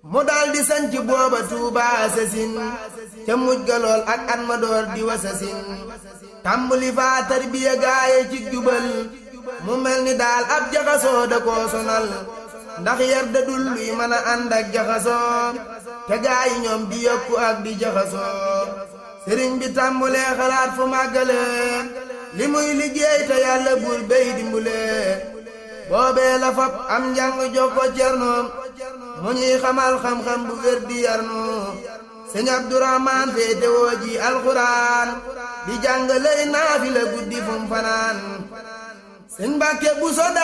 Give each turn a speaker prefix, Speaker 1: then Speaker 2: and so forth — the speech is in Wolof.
Speaker 1: mu daldi sanc booba Tuubaa sasin ca mujj ga lool ak at ma door di wasasin tàmbuli faa tarbiya gaaye ci jubal mu mel ni daal ab jaxasoo da koo sonal ndax yar da dul luy mën a ànd ak jaxasoo te gaayi ñoom di yokku ak di jaxasoo sëriñ bi tàmbulee xalaat fu màggale li muy liggéey te yàlla buur béy dimbule boobee la fab am njàng jox ko cernoom mu ñuy xamal xam-xam bu wér di yarnu sëñ Abdourahman féete woo ji alxuraan di jàng lay naafi la guddi fum fanaan sëñ Mbàkke bu so